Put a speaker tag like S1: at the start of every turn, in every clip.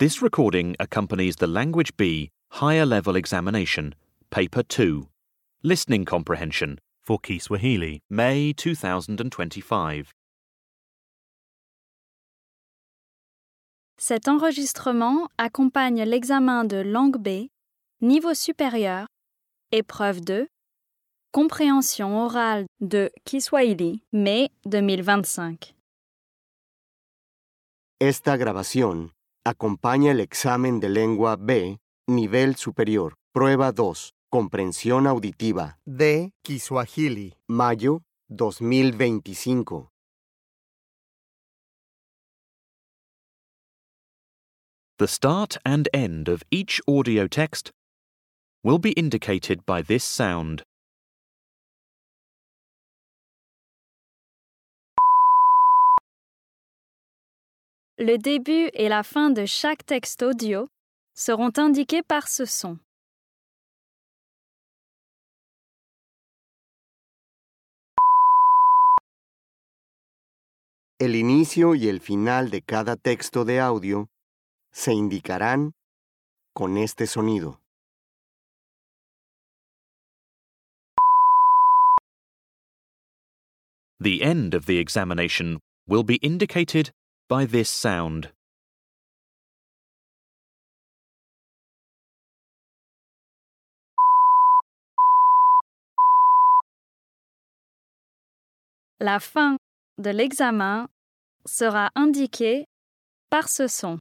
S1: This recording accompanies the Language B Higher Level Examination, Paper 2, Listening Comprehension,
S2: for Kiswahili.
S1: May 2025.
S3: Cet enregistrement accompagne l'examen de langue B, niveau supérieur, épreuve 2, compréhension orale de Kiswahili, mai 2025.
S4: Esta grabación acompaña el examen de lengua B, nivel superior, prueba 2, comprensión auditiva,
S5: de Kiswahili.
S4: mayo 2025.
S1: The start and end of each audio text will be indicated by this sound.
S3: Le début et la fin de chaque texte audio seront indiqués par ce son.
S4: El inicio y el final de cada texto de audio se indicarán con este sonido.
S1: The end of the examination will be indicated by this sound.
S3: La fin de l'examen sera indiquée par ce son.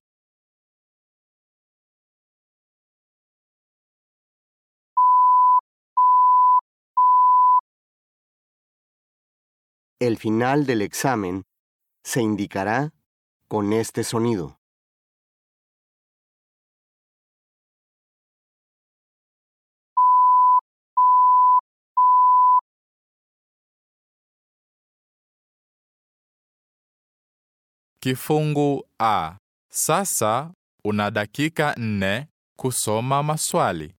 S4: El final del examen se indicará con este sonido.
S6: Kifungu A. Sasa una dakika nne kusoma maswali.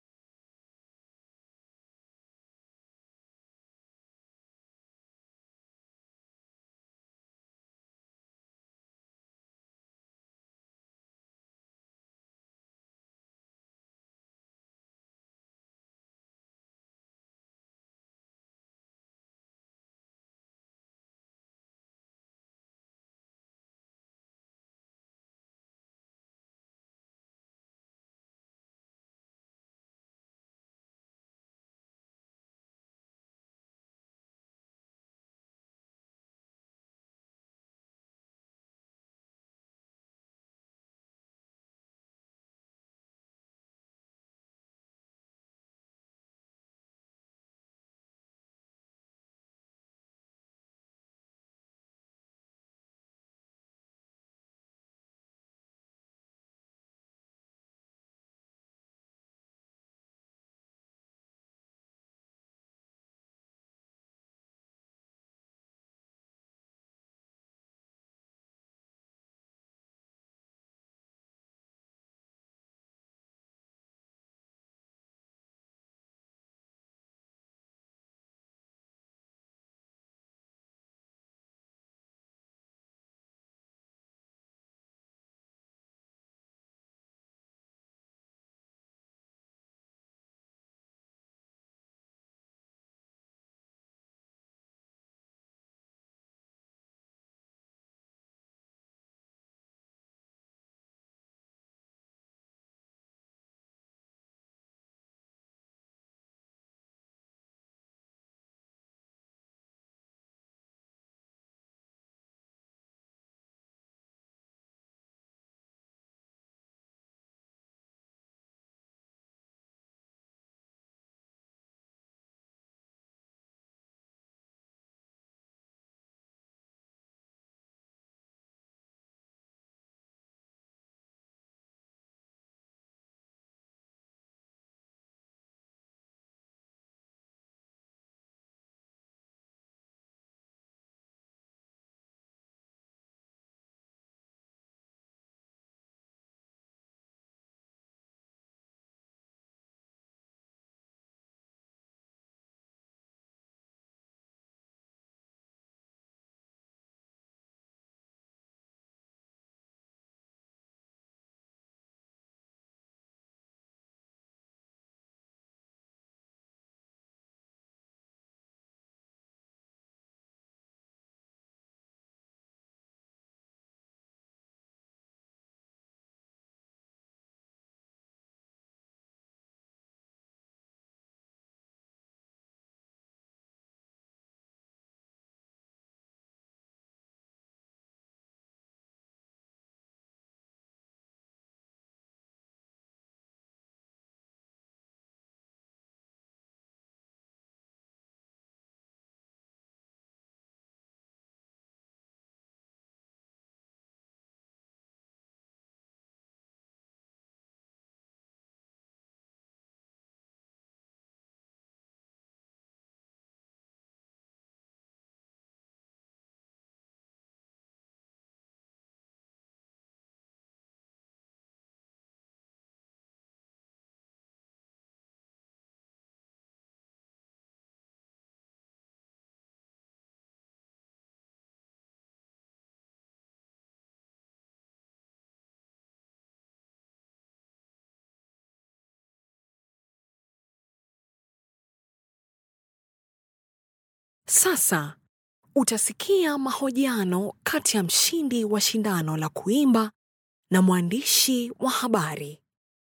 S2: Sasa utasikia mahojiano kati ya mshindi wa shindano la kuimba na mwandishi wa habari.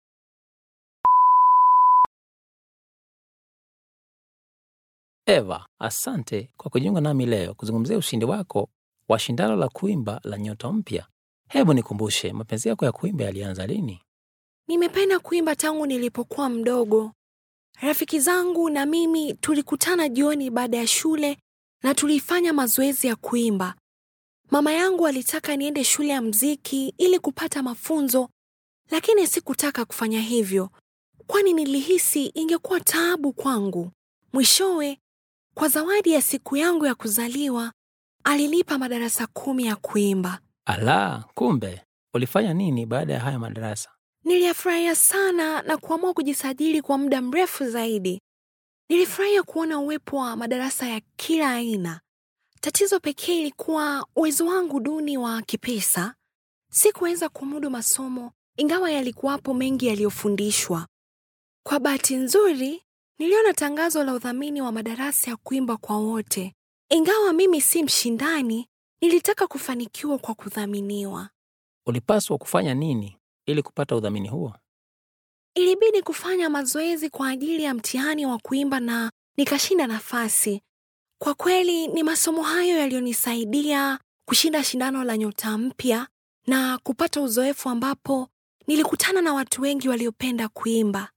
S7: Eva, asante kwa kujiunga nami leo kuzungumzia ushindi wako wa shindano la kuimba la Nyota Mpya. Hebu nikumbushe, mapenzi yako ya kuimba yalianza lini?
S2: Nimependa kuimba tangu nilipokuwa mdogo. Rafiki zangu na mimi tulikutana jioni baada ya shule na tulifanya mazoezi ya kuimba. Mama yangu alitaka niende shule ya mziki ili kupata mafunzo, lakini sikutaka kufanya hivyo, kwani nilihisi ingekuwa taabu kwangu. Mwishowe, kwa zawadi ya siku yangu ya kuzaliwa, alinipa madarasa kumi ya kuimba.
S7: Ala, kumbe ulifanya nini baada ya haya madarasa?
S2: Niliyafurahia sana na kuamua kujisajili kwa muda mrefu zaidi. Nilifurahia kuona uwepo wa madarasa ya kila aina. Tatizo pekee ilikuwa uwezo wangu duni wa kipesa. Sikuweza kumudu masomo, ingawa yalikuwapo mengi yaliyofundishwa. Kwa bahati nzuri, niliona tangazo la udhamini wa madarasa ya kuimba kwa wote. Ingawa mimi si mshindani, nilitaka kufanikiwa kwa kudhaminiwa.
S7: Ulipaswa kufanya nini ili kupata udhamini huo?
S2: Ilibidi kufanya mazoezi kwa ajili ya mtihani wa kuimba na nikashinda nafasi. Kwa kweli ni masomo hayo yaliyonisaidia kushinda shindano la Nyota Mpya na kupata uzoefu ambapo nilikutana na watu wengi waliopenda kuimba.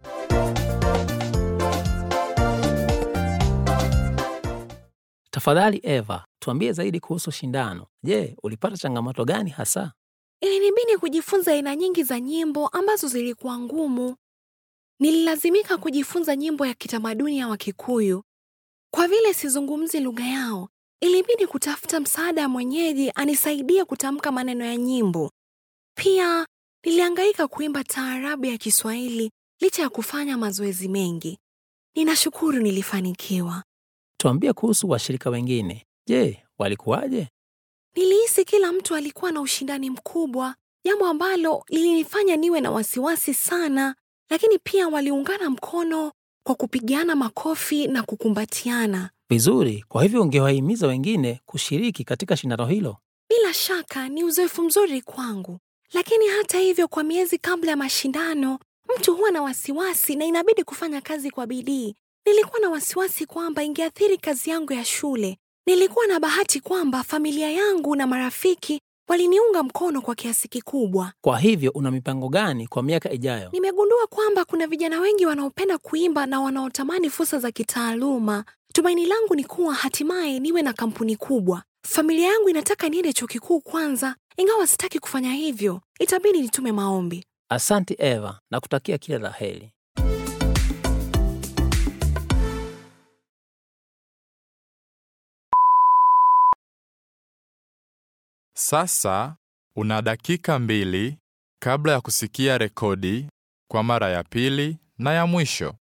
S7: Tafadhali Eva, tuambie zaidi kuhusu shindano. Je, ulipata changamoto gani hasa?
S2: Ilinibidi kujifunza aina nyingi za nyimbo ambazo zilikuwa ngumu. Nililazimika kujifunza nyimbo ya kitamaduni ya Wakikuyu. Kwa vile sizungumzi lugha yao, ilibidi kutafuta msaada wa mwenyeji anisaidie kutamka maneno ya nyimbo. Pia nilihangaika kuimba taarabu ya Kiswahili licha ya kufanya mazoezi mengi. Ninashukuru nilifanikiwa.
S7: Tuambie kuhusu washirika wengine. Je, walikuwaje?
S2: Nilihisi kila mtu alikuwa na ushindani mkubwa, jambo ambalo lilinifanya niwe na wasiwasi sana, lakini pia waliungana mkono kwa kupigiana makofi na kukumbatiana.
S7: Vizuri, kwa hivyo ungewahimiza wengine kushiriki katika shindano hilo.
S2: Bila shaka ni uzoefu mzuri kwangu, lakini hata hivyo, kwa miezi kabla ya mashindano, mtu huwa na wasiwasi na inabidi kufanya kazi kwa bidii. Nilikuwa na wasiwasi kwamba ingeathiri kazi yangu ya shule. Nilikuwa na bahati kwamba familia yangu na marafiki waliniunga mkono kwa kiasi kikubwa.
S7: Kwa hivyo una mipango gani kwa miaka ijayo?
S2: Nimegundua kwamba kuna vijana wengi wanaopenda kuimba na wanaotamani fursa za kitaaluma. Tumaini langu ni kuwa hatimaye niwe na kampuni kubwa. Familia yangu inataka niende chuo kikuu kwanza, ingawa sitaki kufanya hivyo. Itabidi nitume maombi.
S7: Asante Eva, na kutakia kila la heri.
S6: Sasa una dakika mbili kabla ya kusikia rekodi kwa mara ya pili na ya mwisho.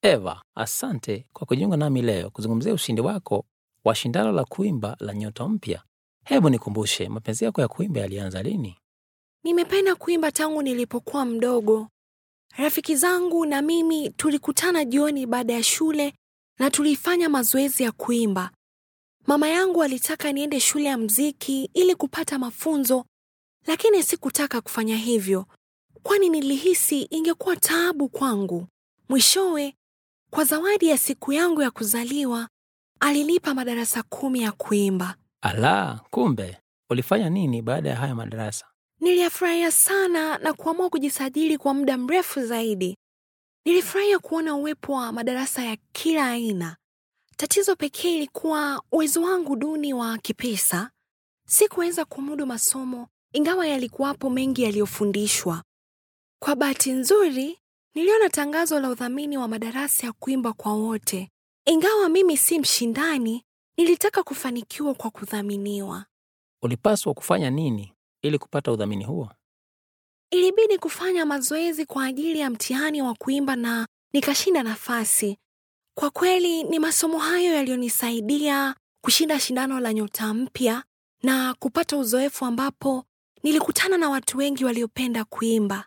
S7: Eva, asante kwa kujiunga nami leo kuzungumzia ushindi wako wa shindano la kuimba la Nyota Mpya. Hebu nikumbushe, mapenzi yako ya kuimba yalianza lini?
S2: Nimependa kuimba tangu nilipokuwa mdogo. Rafiki zangu na mimi tulikutana jioni baada ya shule na tulifanya mazoezi ya kuimba. Mama yangu alitaka niende shule ya mziki ili kupata mafunzo, lakini sikutaka kufanya hivyo, kwani nilihisi ingekuwa taabu kwangu. Mwishowe, kwa zawadi ya siku yangu ya kuzaliwa, alinipa madarasa kumi ya kuimba.
S7: Ala, kumbe ulifanya nini baada ya haya madarasa?
S2: Niliyafurahia sana na kuamua kujisajili kwa muda mrefu zaidi. Nilifurahia kuona uwepo wa madarasa ya kila aina. Tatizo pekee ilikuwa uwezo wangu duni wa kipesa. Sikuweza kumudu masomo, ingawa yalikuwapo mengi yaliyofundishwa. Kwa bahati nzuri, niliona tangazo la udhamini wa madarasa ya kuimba kwa wote. Ingawa mimi si mshindani, nilitaka kufanikiwa kwa kudhaminiwa.
S7: Ulipaswa kufanya nini ili kupata udhamini huo?
S2: Ilibidi kufanya mazoezi kwa ajili ya mtihani wa kuimba na nikashinda nafasi. Kwa kweli ni masomo hayo yaliyonisaidia kushinda shindano la Nyota Mpya na kupata uzoefu ambapo nilikutana na watu wengi waliopenda kuimba.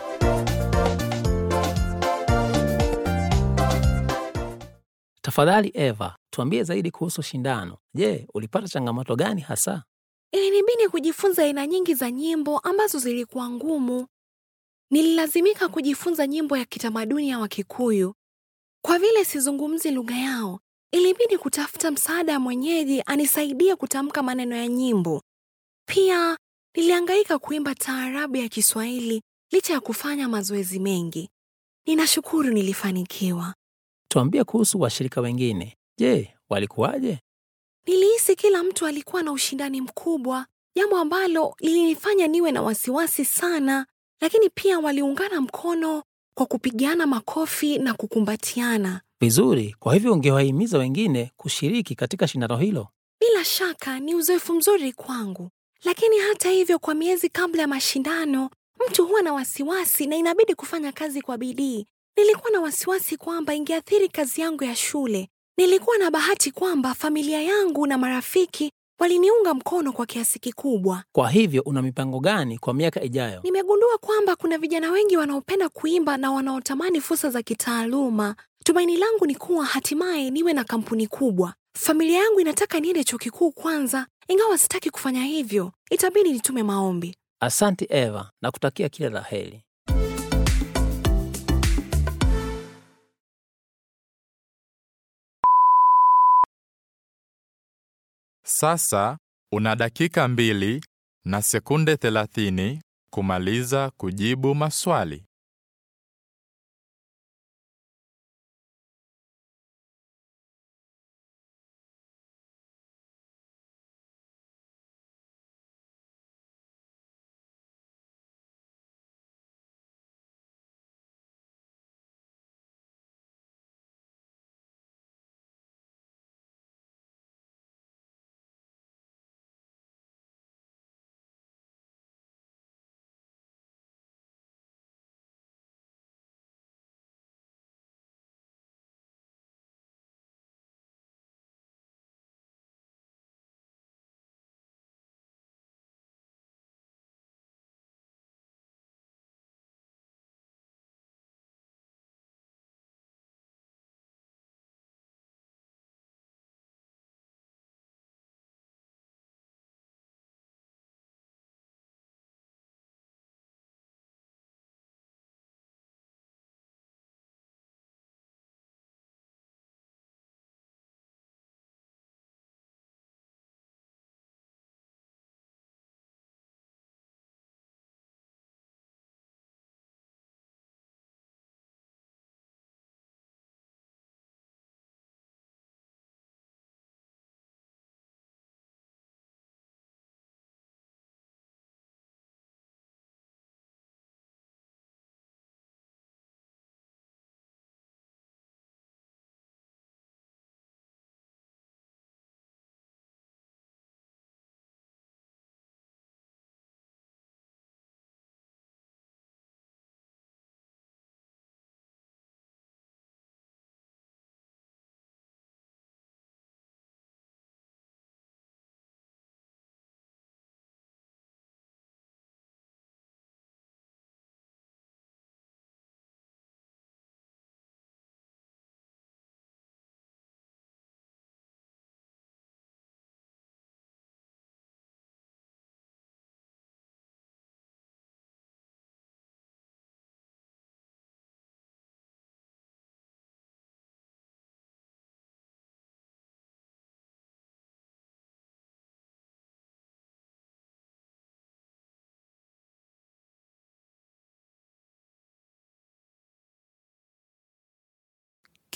S7: Tafadhali Eva, tuambie zaidi kuhusu shindano. Je, ulipata changamoto gani hasa?
S2: Ilinibidi kujifunza aina nyingi za nyimbo ambazo zilikuwa ngumu. Nililazimika kujifunza nyimbo ya kitamaduni ya Wakikuyu. Kwa vile sizungumzi lugha yao, ilibidi kutafuta msaada wa mwenyeji anisaidie kutamka maneno ya nyimbo. Pia nilihangaika kuimba taarabu ya Kiswahili licha ya kufanya mazoezi mengi. Ninashukuru nilifanikiwa.
S7: Tuambie kuhusu washirika wengine. Je, walikuwaje?
S2: Nilihisi kila mtu alikuwa na ushindani mkubwa, jambo ambalo lilinifanya niwe na wasiwasi sana, lakini pia waliungana mkono kwa kupigana makofi na kukumbatiana.
S7: Vizuri, kwa hivyo ungewahimiza wengine kushiriki katika shindano hilo.
S2: Bila shaka ni uzoefu mzuri kwangu, lakini hata hivyo, kwa miezi kabla ya mashindano, mtu huwa na wasiwasi na inabidi kufanya kazi kwa bidii. Nilikuwa na wasiwasi kwamba ingeathiri kazi yangu ya shule. Nilikuwa na bahati kwamba familia yangu na marafiki waliniunga mkono kwa kiasi kikubwa.
S7: Kwa hivyo una mipango gani kwa miaka ijayo?
S2: Nimegundua kwamba kuna vijana wengi wanaopenda kuimba na wanaotamani fursa za kitaaluma. Tumaini langu ni kuwa hatimaye niwe na kampuni kubwa. Familia yangu inataka niende chuo kikuu kwanza, ingawa sitaki kufanya hivyo. Itabidi nitume maombi.
S7: Asante Eva, na kutakia kila la heri.
S6: Sasa una dakika mbili na sekunde thelathini kumaliza kujibu maswali.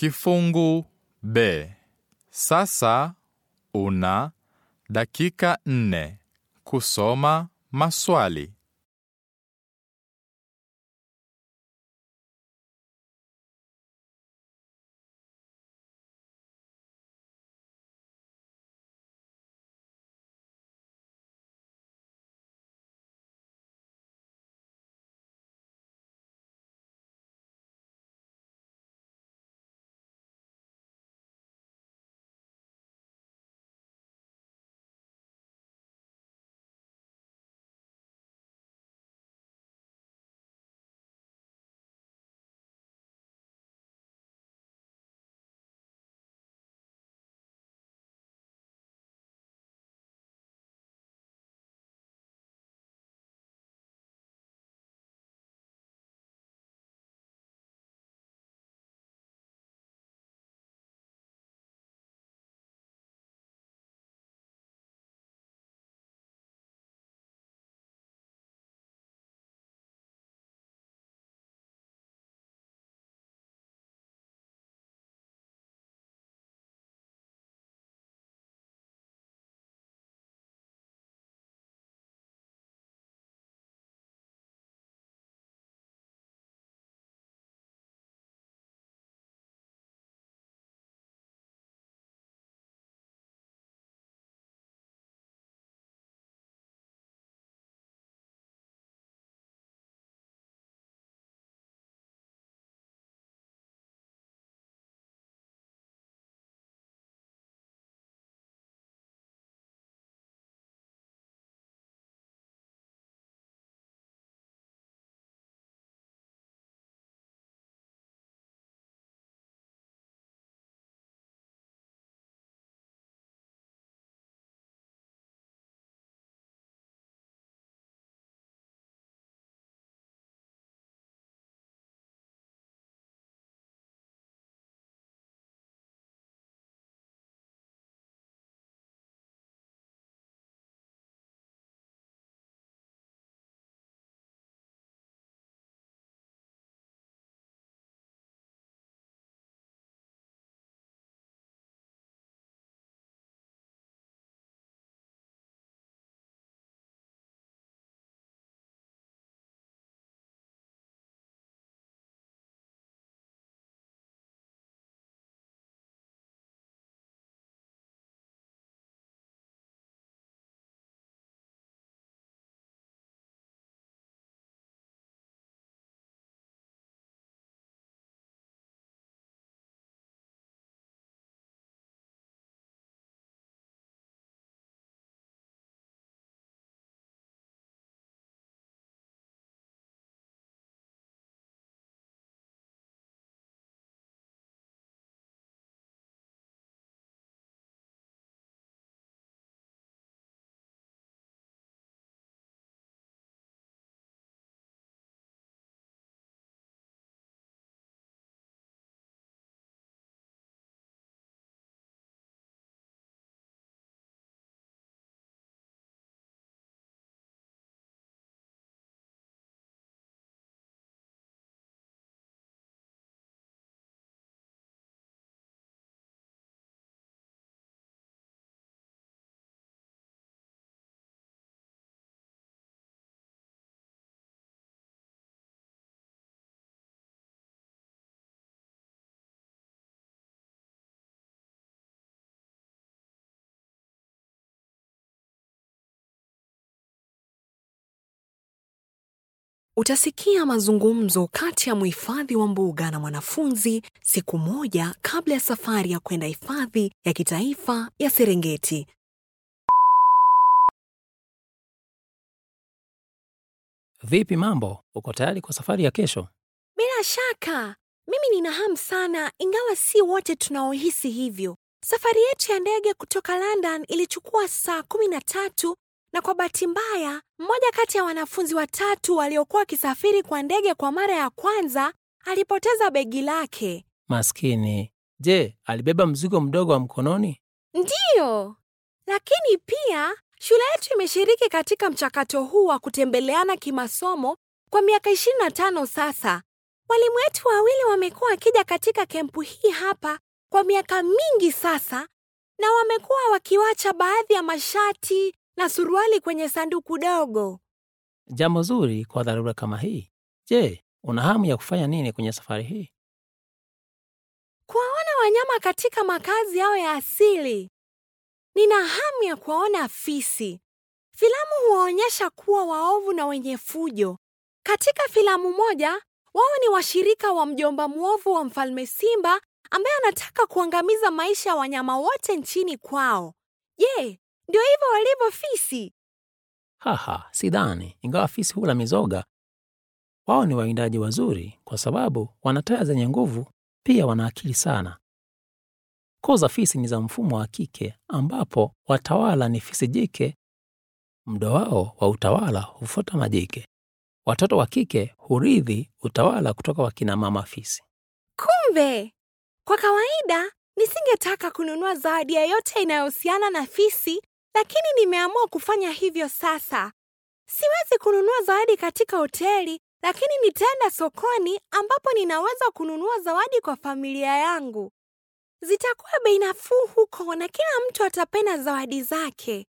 S6: Kifungu B. Sasa una dakika nne kusoma maswali.
S2: Utasikia mazungumzo kati ya mhifadhi wa mbuga na mwanafunzi siku moja kabla ya safari ya kwenda hifadhi ya kitaifa ya Serengeti.
S7: Vipi mambo? Uko tayari kwa safari ya kesho?
S2: Bila shaka, mimi nina hamu sana, ingawa si wote tunaohisi hivyo. Safari yetu ya ndege kutoka London ilichukua saa kumi na tatu na kwa bahati mbaya, mmoja kati ya wanafunzi watatu waliokuwa wakisafiri kwa ndege kwa mara ya kwanza alipoteza begi lake.
S7: Maskini. Je, alibeba mzigo mdogo wa mkononi?
S2: Ndiyo, lakini pia shule yetu imeshiriki katika mchakato huu wa kutembeleana kimasomo kwa miaka 25 sasa. Walimu wetu wawili wamekuwa wakija katika kempu hii hapa kwa miaka mingi sasa, na wamekuwa wakiwacha baadhi ya mashati na suruali kwenye sanduku dogo.
S7: Jambo zuri kwa dharura kama hii. Je, una hamu ya kufanya nini kwenye safari hii?
S2: Kuwaona wanyama katika makazi yao ya asili. Nina hamu ya kuwaona fisi. Filamu huwaonyesha kuwa waovu na wenye fujo. Katika filamu moja, wao ni washirika wa mjomba mwovu wa mfalme Simba ambaye anataka kuangamiza maisha ya wanyama wote nchini kwao. Je, ndio hivyo walivyo fisi?
S7: Haha, sidhani. Ingawa fisi hula mizoga, wao ni wawindaji wazuri kwa sababu wana taya zenye nguvu, pia wana akili sana. Koo za fisi ni za mfumo wa kike ambapo watawala ni fisi jike. Mdo wao wa utawala hufuata majike. Watoto wa kike hurithi utawala kutoka kwa kina mama fisi.
S2: Kumbe, kwa kawaida nisingetaka kununua zawadi yoyote inayohusiana na fisi, lakini nimeamua kufanya hivyo sasa. Siwezi kununua zawadi katika hoteli, lakini nitaenda sokoni ambapo ninaweza kununua zawadi kwa familia yangu. Zitakuwa bei nafuu huko na kila mtu atapenda zawadi zake.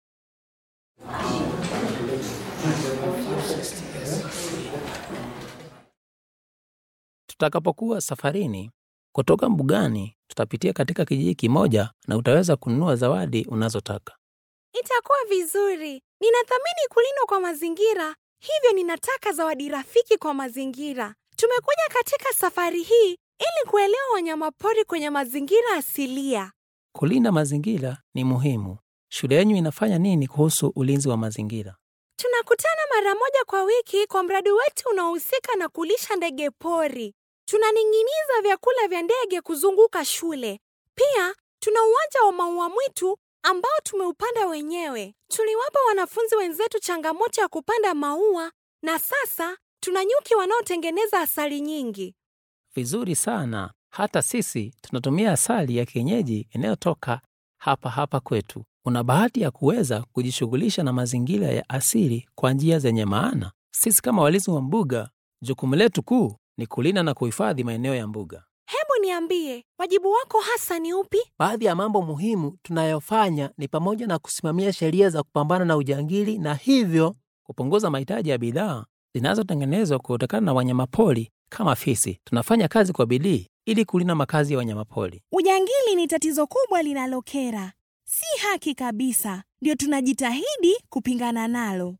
S7: Tutakapokuwa safarini kutoka mbugani, tutapitia katika kijiji kimoja na utaweza kununua zawadi unazotaka.
S2: Itakuwa vizuri. Ninathamini kulindwa kwa mazingira, hivyo ninataka zawadi rafiki kwa mazingira. Tumekuja katika safari hii ili kuelewa wanyamapori kwenye mazingira asilia.
S7: Kulinda mazingira ni muhimu. Shule yenu inafanya nini kuhusu ulinzi wa mazingira?
S2: Tunakutana mara moja kwa wiki kwa mradi wetu unaohusika na kulisha ndege pori. Tunaning'iniza vyakula vya ndege kuzunguka shule. Pia tuna uwanja wa maua mwitu ambao tumeupanda wenyewe. Tuliwapa wanafunzi wenzetu changamoto ya kupanda maua na sasa tuna nyuki wanaotengeneza asali nyingi.
S7: Vizuri sana. Hata sisi tunatumia asali ya kienyeji inayotoka hapa hapa kwetu. Una bahati ya kuweza kujishughulisha na mazingira ya asili kwa njia zenye maana. Sisi kama walinzi wa mbuga, jukumu letu kuu ni kulinda na kuhifadhi maeneo ya mbuga.
S2: Hebu niambie, wajibu wako hasa ni upi?
S8: Baadhi ya mambo muhimu tunayofanya ni pamoja na kusimamia sheria za kupambana na ujangili na hivyo
S7: Kupunguza mahitaji ya bidhaa zinazotengenezwa kutokana na wanyamapori kama fisi. Tunafanya kazi kwa bidii ili kulinda makazi ya wanyamapori.
S9: Ujangili ni tatizo kubwa linalokera, si haki kabisa, ndio tunajitahidi kupingana nalo.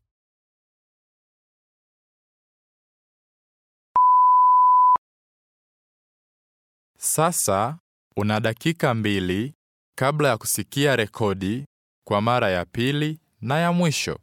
S6: Sasa una dakika mbili kabla ya kusikia rekodi kwa mara ya pili na ya mwisho.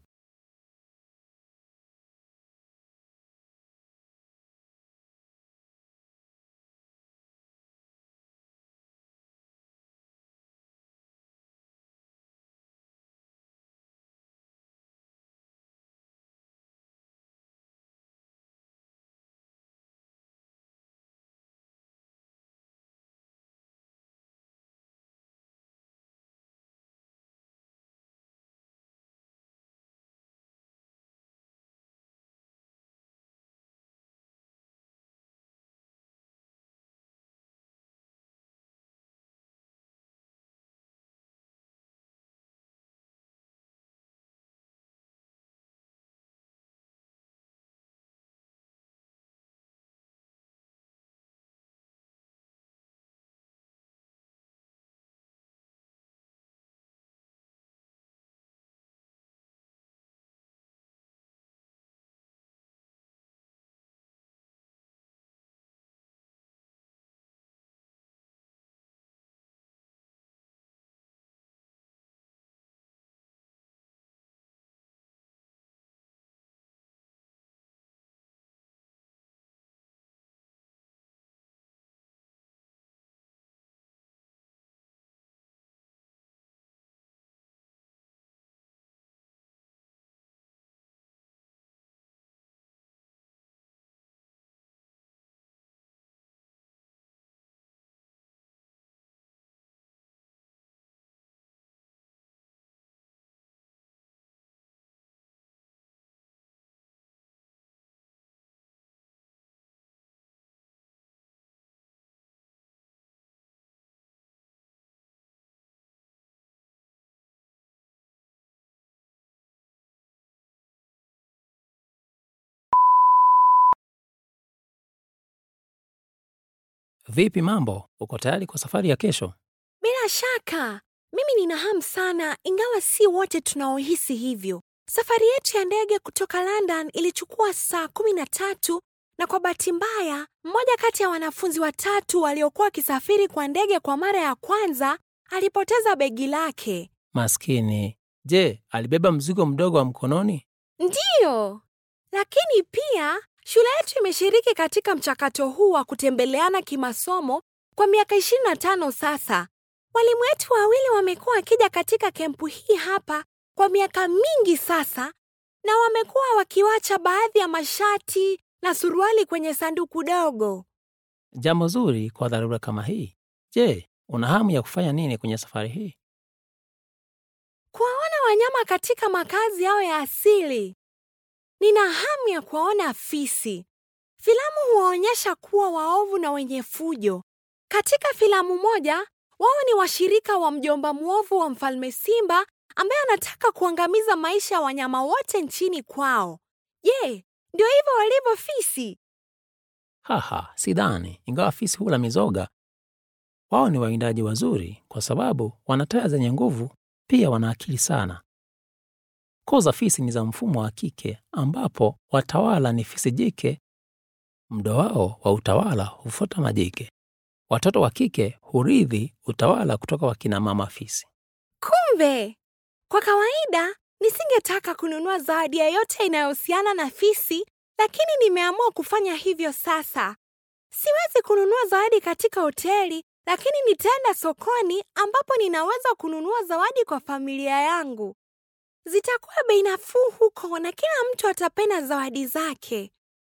S7: Vipi mambo? Uko tayari kwa safari ya kesho?
S2: Bila shaka, mimi nina hamu sana, ingawa si wote tunaohisi hivyo. Safari yetu ya ndege kutoka London ilichukua saa kumi na tatu na kwa bahati mbaya, mmoja kati ya wanafunzi watatu waliokuwa wakisafiri kwa ndege kwa mara ya kwanza alipoteza begi lake.
S7: Maskini. Je, alibeba mzigo mdogo wa mkononi?
S2: Ndiyo, lakini pia shule yetu imeshiriki katika mchakato huu wa kutembeleana kimasomo kwa miaka 25 sasa. Walimu wetu wawili wamekuwa wakija katika kempu hii hapa kwa miaka mingi sasa, na wamekuwa wakiwacha baadhi ya mashati na suruali kwenye sanduku dogo.
S7: Jambo zuri kwa dharura kama hii. Je, una hamu ya kufanya nini kwenye safari hii?
S2: Kuwaona wanyama katika makazi yao ya asili. Nina hamu ya kuwaona fisi. Filamu huwaonyesha kuwa waovu na wenye fujo. Katika filamu moja, wao ni washirika wa mjomba mwovu wa mfalme Simba ambaye anataka kuangamiza maisha ya wanyama wote nchini kwao. Je, ndio hivyo walivyo fisi?
S7: Haha, sidhani. Ingawa fisi hula mizoga, wao ni wawindaji wazuri kwa sababu wana taya zenye nguvu, pia wana akili sana. Koo za fisi ni za mfumo wa kike ambapo watawala ni fisi jike. Mdo wao wa utawala hufuata majike. Watoto wa kike hurithi utawala kutoka kwa kina mama fisi.
S2: Kumbe, kwa kawaida nisingetaka kununua zawadi yoyote inayohusiana na fisi, lakini nimeamua kufanya hivyo sasa. Siwezi kununua zawadi katika hoteli, lakini nitaenda sokoni ambapo ninaweza kununua zawadi kwa familia yangu. Zitakuwa bei nafuu huko na kila mtu atapenda zawadi zake.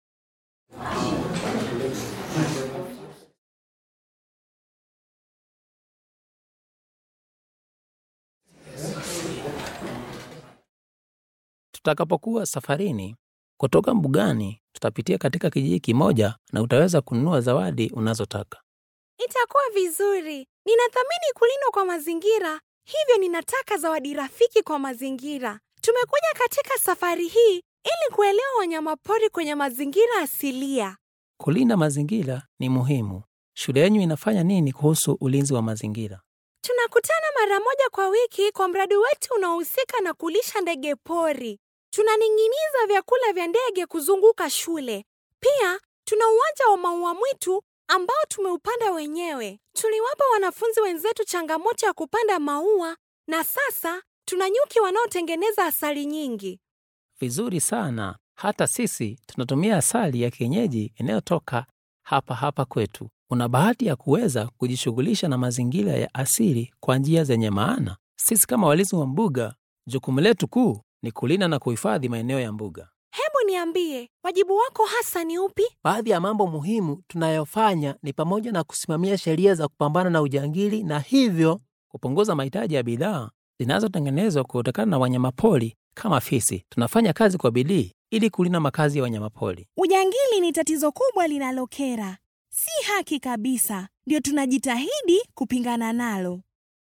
S7: Tutakapokuwa safarini kutoka mbugani, tutapitia katika kijiji kimoja na utaweza kununua zawadi unazotaka.
S2: Itakuwa vizuri. Ninathamini kulindwa kwa mazingira, hivyo ninataka zawadi rafiki kwa mazingira. Tumekuja katika safari hii ili kuelewa wanyamapori kwenye mazingira asilia.
S7: Kulinda mazingira ni muhimu. Shule yenu inafanya nini kuhusu ulinzi wa mazingira?
S2: Tunakutana mara moja kwa wiki kwa mradi wetu unaohusika na kulisha ndege pori. Tunaning'iniza vyakula vya ndege kuzunguka shule. Pia tuna uwanja wa maua mwitu ambao tumeupanda wenyewe. Tuliwapa wanafunzi wenzetu changamoto ya kupanda maua na sasa tuna nyuki wanaotengeneza asali nyingi.
S7: Vizuri sana. Hata sisi tunatumia asali ya kienyeji inayotoka hapa hapa kwetu. Una bahati ya kuweza kujishughulisha na mazingira ya asili kwa njia zenye maana. Sisi kama walinzi wa mbuga, jukumu letu kuu ni kulinda na kuhifadhi maeneo ya mbuga.
S2: Hebu niambie, wajibu wako hasa ni upi?
S8: Baadhi ya mambo muhimu tunayofanya ni pamoja na kusimamia sheria za kupambana na ujangili na hivyo
S7: Kupunguza mahitaji ya bidhaa zinazotengenezwa kutokana na wanyamapori kama fisi. Tunafanya kazi kwa bidii ili kulinda makazi ya wanyamapori.
S9: Ujangili ni tatizo kubwa linalokera, si haki kabisa, ndio tunajitahidi kupingana nalo.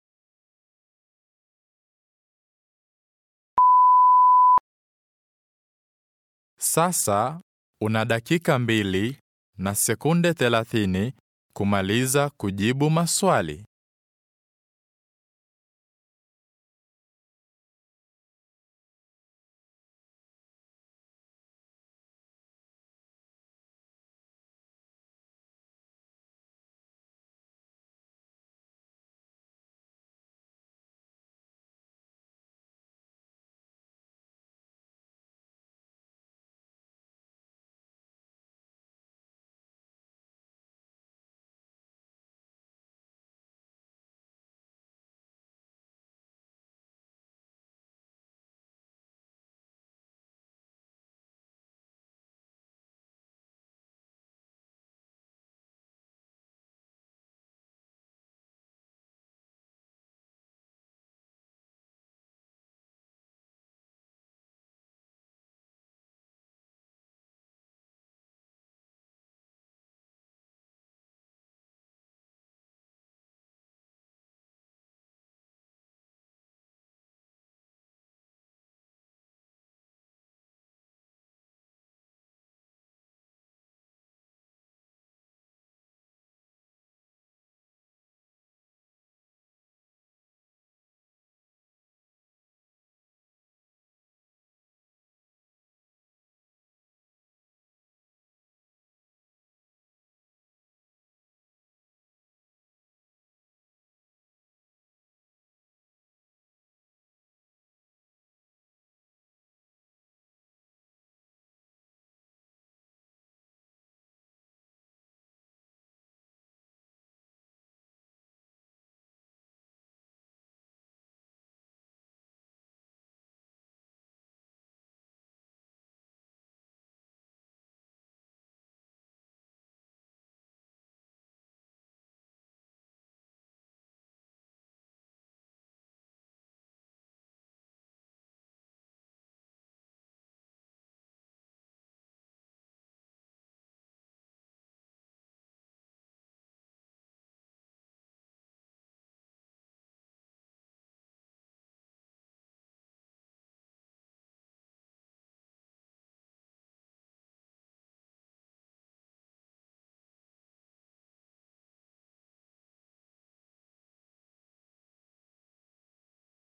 S6: Sasa una dakika mbili na sekunde 30 kumaliza kujibu maswali.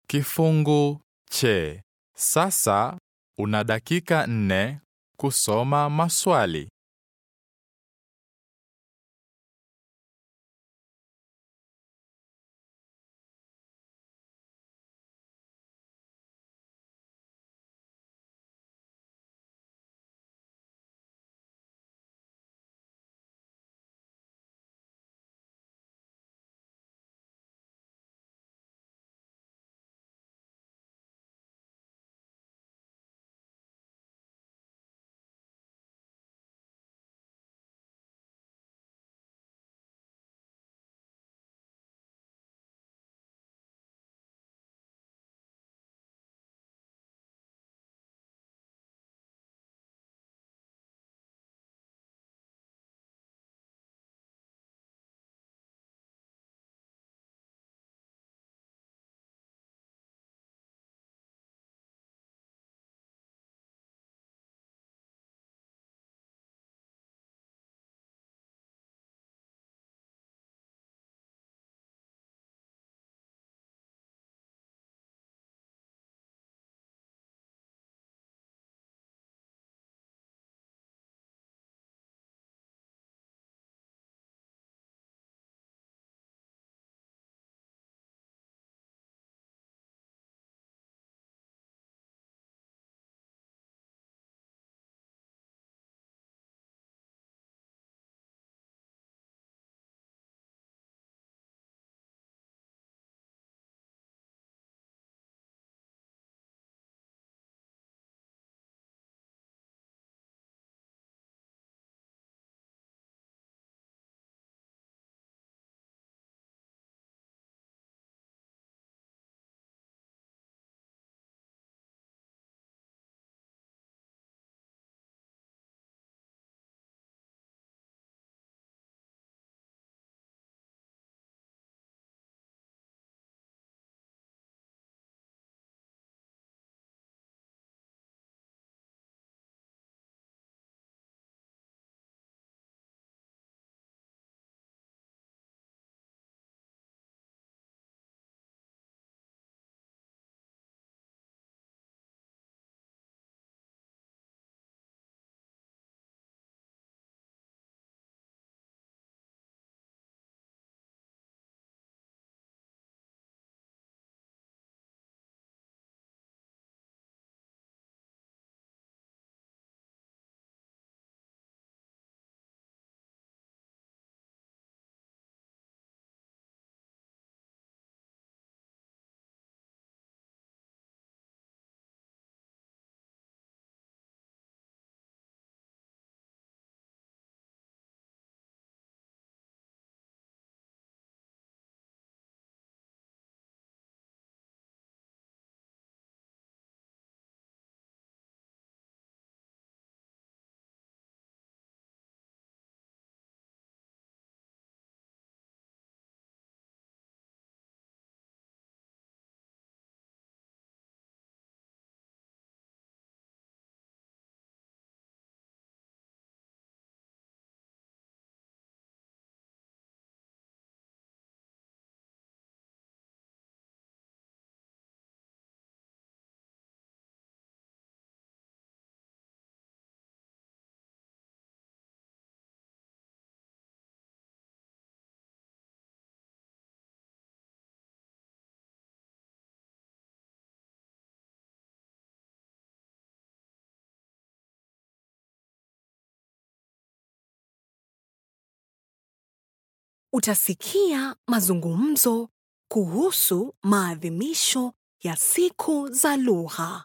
S6: Kifungu che. Sasa una dakika nne kusoma maswali.
S2: Utasikia mazungumzo kuhusu maadhimisho ya siku za lugha.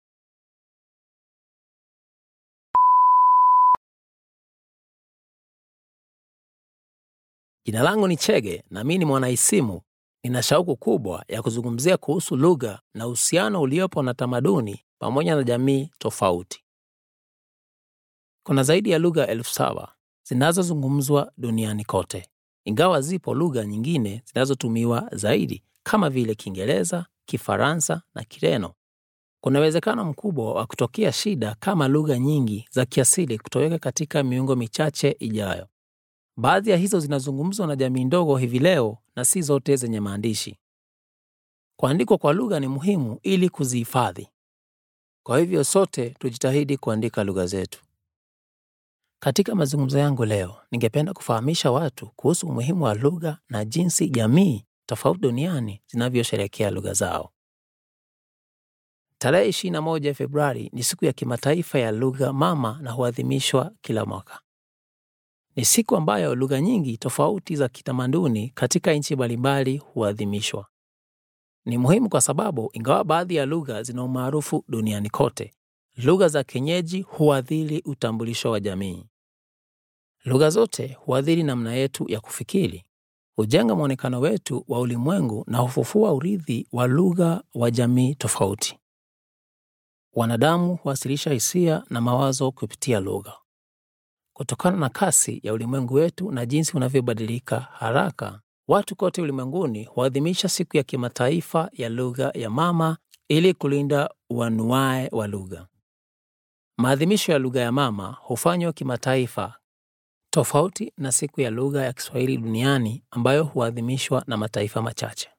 S7: Jina langu ni Chege na mimi ni mwanaisimu. Nina shauku kubwa ya kuzungumzia kuhusu lugha na uhusiano uliopo na tamaduni pamoja na jamii tofauti. Kuna zaidi ya lugha elfu saba zinazozungumzwa duniani kote, ingawa zipo lugha nyingine zinazotumiwa zaidi kama vile Kiingereza, Kifaransa na Kireno. Kuna uwezekano mkubwa wa kutokea shida kama lugha nyingi za kiasili kutoweka katika miongo michache ijayo. Baadhi ya hizo zinazungumzwa na jamii ndogo hivi leo na si zote zenye maandishi. Kuandikwa kwa lugha ni muhimu ili kuzihifadhi. Kwa hivyo sote tujitahidi kuandika lugha zetu. Katika mazungumzo yangu leo, ningependa kufahamisha watu kuhusu umuhimu wa lugha na jinsi jamii tofauti duniani zinavyosherehekea lugha zao. Tarehe 21 Februari ni siku ya kimataifa ya lugha mama na huadhimishwa kila mwaka. Ni siku ambayo lugha nyingi tofauti za kitamaduni katika nchi mbalimbali huadhimishwa. Ni muhimu kwa sababu ingawa baadhi ya lugha zina umaarufu duniani kote, lugha za kienyeji huathiri utambulisho wa jamii. Lugha zote huathiri namna yetu ya kufikiri, hujenga mwonekano wetu wa ulimwengu na hufufua urithi wa lugha wa jamii tofauti. Wanadamu huwasilisha hisia na mawazo kupitia lugha. Kutokana na kasi ya ulimwengu wetu na jinsi unavyobadilika haraka, watu kote ulimwenguni huadhimisha siku ya kimataifa ya lugha ya mama ili kulinda uanuai wa lugha. Maadhimisho ya lugha ya mama hufanywa kimataifa, tofauti na siku ya lugha ya Kiswahili duniani ambayo huadhimishwa na mataifa machache.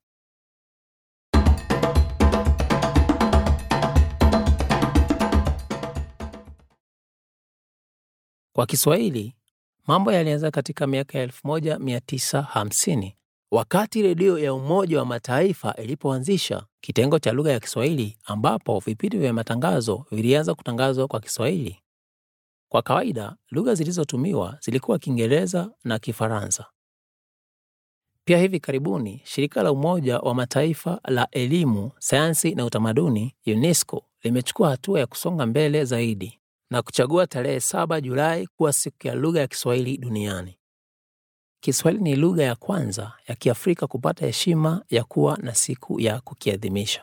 S7: Kwa Kiswahili, mambo yalianza katika miaka ya 1950 wakati redio ya Umoja wa Mataifa ilipoanzisha kitengo cha lugha ya Kiswahili ambapo vipindi vya matangazo vilianza kutangazwa kwa Kiswahili. Kwa kawaida, lugha zilizotumiwa zilikuwa Kiingereza na Kifaransa. Pia hivi karibuni, shirika la Umoja wa Mataifa la elimu, sayansi na utamaduni UNESCO limechukua hatua ya kusonga mbele zaidi na kuchagua tarehe 7 Julai kuwa siku ya lugha ya Kiswahili duniani. Kiswahili ni lugha ya kwanza ya Kiafrika kupata heshima ya kuwa na siku ya kukiadhimisha.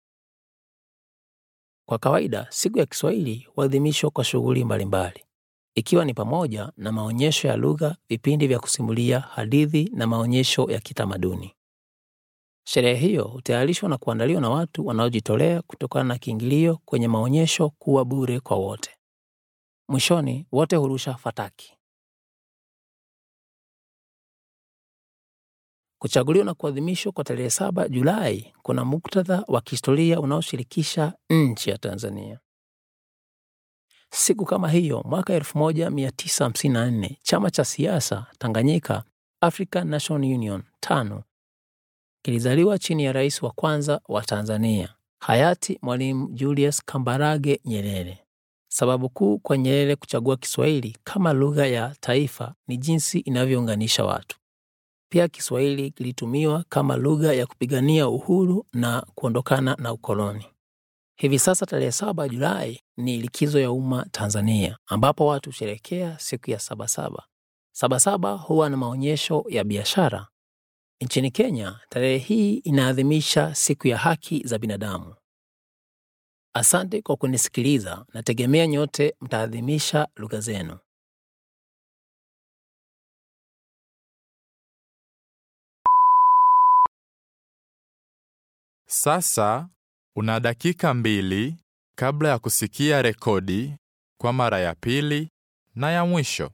S7: Kwa kawaida, siku ya Kiswahili huadhimishwa kwa shughuli mbalimbali, ikiwa ni pamoja na maonyesho ya lugha, vipindi vya kusimulia hadithi na maonyesho ya kitamaduni. Sherehe hiyo hutayarishwa na kuandaliwa na watu wanaojitolea kutokana na kiingilio kwenye maonyesho kuwa bure kwa wote. Mwishoni, wote hurusha fataki. Kuchaguliwa na kuadhimishwa kwa tarehe 7 Julai kuna muktadha wa kihistoria unaoshirikisha nchi ya Tanzania. Siku kama hiyo mwaka 1954 chama cha siasa Tanganyika African National Union tano kilizaliwa chini ya rais wa kwanza wa Tanzania hayati Mwalimu Julius Kambarage Nyerere. Sababu kuu kwa Nyerere kuchagua Kiswahili kama lugha ya taifa ni jinsi inavyounganisha watu. Pia Kiswahili kilitumiwa kama lugha ya kupigania uhuru na kuondokana na ukoloni. Hivi sasa tarehe 7 Julai ni likizo ya umma Tanzania, ambapo watu husherekea siku ya Sabasaba. Sabasaba huwa na maonyesho ya biashara. Nchini Kenya, tarehe hii inaadhimisha siku ya haki za binadamu. Asante kwa kunisikiliza. Nategemea nyote mtaadhimisha lugha zenu.
S6: Sasa una dakika mbili kabla ya kusikia rekodi kwa mara ya pili na ya mwisho.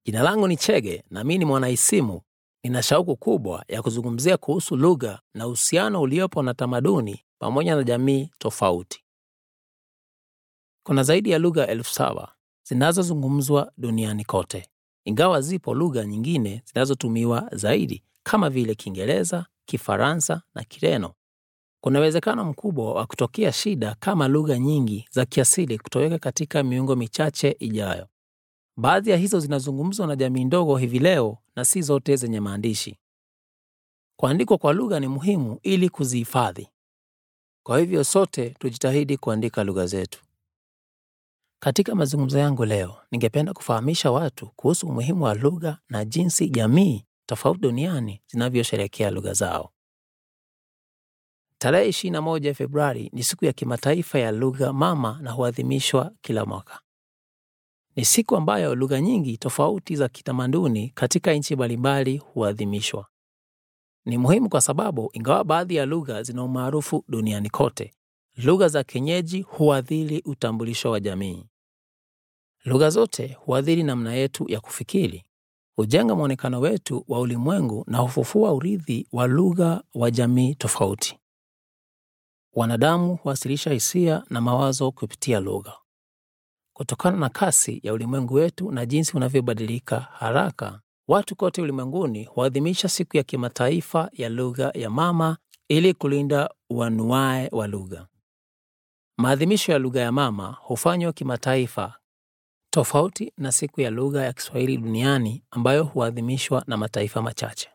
S7: Jina langu ni Chege na mimi ni mwanaisimu. Nina shauku kubwa ya kuzungumzia kuhusu lugha na uhusiano uliopo na tamaduni pamoja na jamii tofauti. Kuna zaidi ya lugha elfu saba zinazozungumzwa duniani kote, ingawa zipo lugha nyingine zinazotumiwa zaidi kama vile Kiingereza, Kifaransa na Kireno. Kuna uwezekano mkubwa wa kutokea shida kama lugha nyingi za kiasili kutoweka katika miongo michache ijayo. Baadhi ya hizo zinazungumzwa na jamii ndogo hivi leo na si zote zenye maandishi. Kuandikwa kwa lugha ni muhimu ili kuzihifadhi. Kwa hivyo sote tujitahidi kuandika lugha zetu. Katika mazungumzo yangu leo, ningependa kufahamisha watu kuhusu umuhimu wa lugha na jinsi jamii tofauti duniani zinavyosherehekea lugha zao. Tarehe 21 Februari ni siku ya kimataifa ya lugha mama na huadhimishwa kila mwaka. Ni siku ambayo lugha nyingi tofauti za kitamaduni katika nchi mbalimbali huadhimishwa. Ni muhimu kwa sababu ingawa baadhi ya lugha zina umaarufu duniani kote, lugha za kienyeji huathiri utambulisho wa jamii. Lugha zote huathiri namna yetu ya kufikiri, hujenga mwonekano wetu wa ulimwengu na hufufua urithi wa lugha wa jamii tofauti. Wanadamu huwasilisha hisia na mawazo kupitia lugha. Kutokana na kasi ya ulimwengu wetu na jinsi unavyobadilika haraka, watu kote ulimwenguni huadhimisha siku ya kimataifa ya lugha ya mama ili kulinda uanuae wa lugha. Maadhimisho ya lugha ya mama hufanywa kimataifa, tofauti na siku ya lugha ya Kiswahili duniani ambayo huadhimishwa na mataifa machache.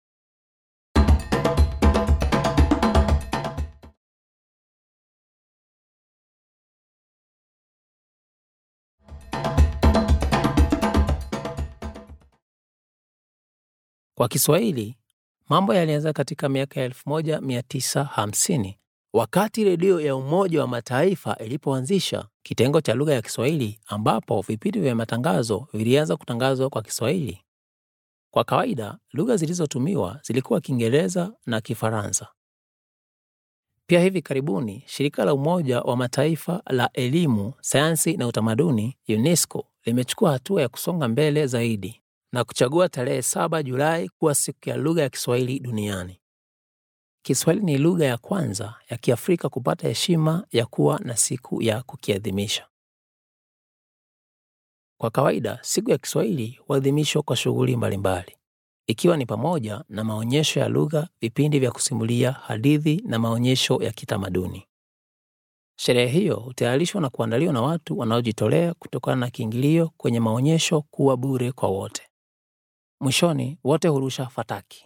S7: Kwa Kiswahili, mambo yalianza katika miaka ya 1950 wakati redio ya Umoja wa Mataifa ilipoanzisha kitengo cha lugha ya Kiswahili ambapo vipindi vya matangazo vilianza kutangazwa kwa Kiswahili. Kwa kawaida, lugha zilizotumiwa zilikuwa Kiingereza na Kifaransa. Pia hivi karibuni, shirika la Umoja wa Mataifa la elimu, sayansi na utamaduni UNESCO limechukua hatua ya kusonga mbele zaidi na kuchagua tarehe 7 Julai kuwa siku ya lugha ya Kiswahili duniani. Kiswahili ni lugha ya kwanza ya Kiafrika kupata heshima ya kuwa na siku ya kukiadhimisha. Kwa kawaida, siku ya Kiswahili huadhimishwa kwa shughuli mbalimbali, ikiwa ni pamoja na maonyesho ya lugha, vipindi vya kusimulia hadithi na maonyesho ya kitamaduni. Sherehe hiyo hutayarishwa na kuandaliwa na watu wanaojitolea kutokana na kiingilio kwenye maonyesho kuwa bure kwa wote. Mwishoni, wote hurusha fataki.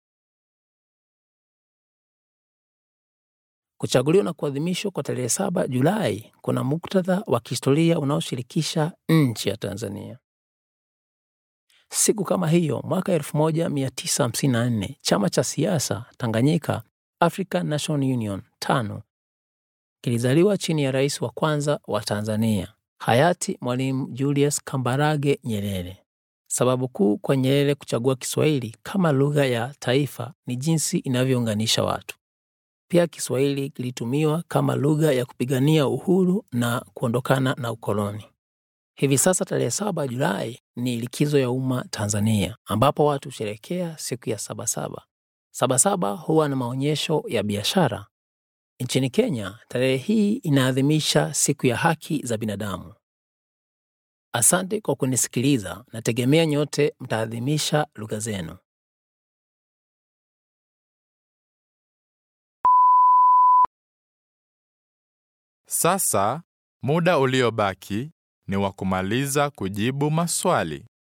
S7: Kuchaguliwa na kuadhimishwa kwa tarehe 7 Julai kuna muktadha wa kihistoria unaoshirikisha nchi ya Tanzania. Siku kama hiyo mwaka 1954 chama cha siasa Tanganyika African National Union tano kilizaliwa chini ya rais wa kwanza wa Tanzania hayati Mwalimu Julius Kambarage Nyerere. Sababu kuu kwa Nyerere kuchagua Kiswahili kama lugha ya taifa ni jinsi inavyounganisha watu. Pia Kiswahili kilitumiwa kama lugha ya kupigania uhuru na kuondokana na ukoloni. Hivi sasa tarehe 7 Julai ni likizo ya umma Tanzania, ambapo watu husherekea siku ya Sabasaba. Sabasaba huwa na maonyesho ya biashara. Nchini Kenya, tarehe hii inaadhimisha siku ya haki za binadamu. Asante kwa kunisikiliza. Nategemea nyote mtaadhimisha lugha zenu.
S6: Sasa muda uliobaki ni wa kumaliza kujibu maswali.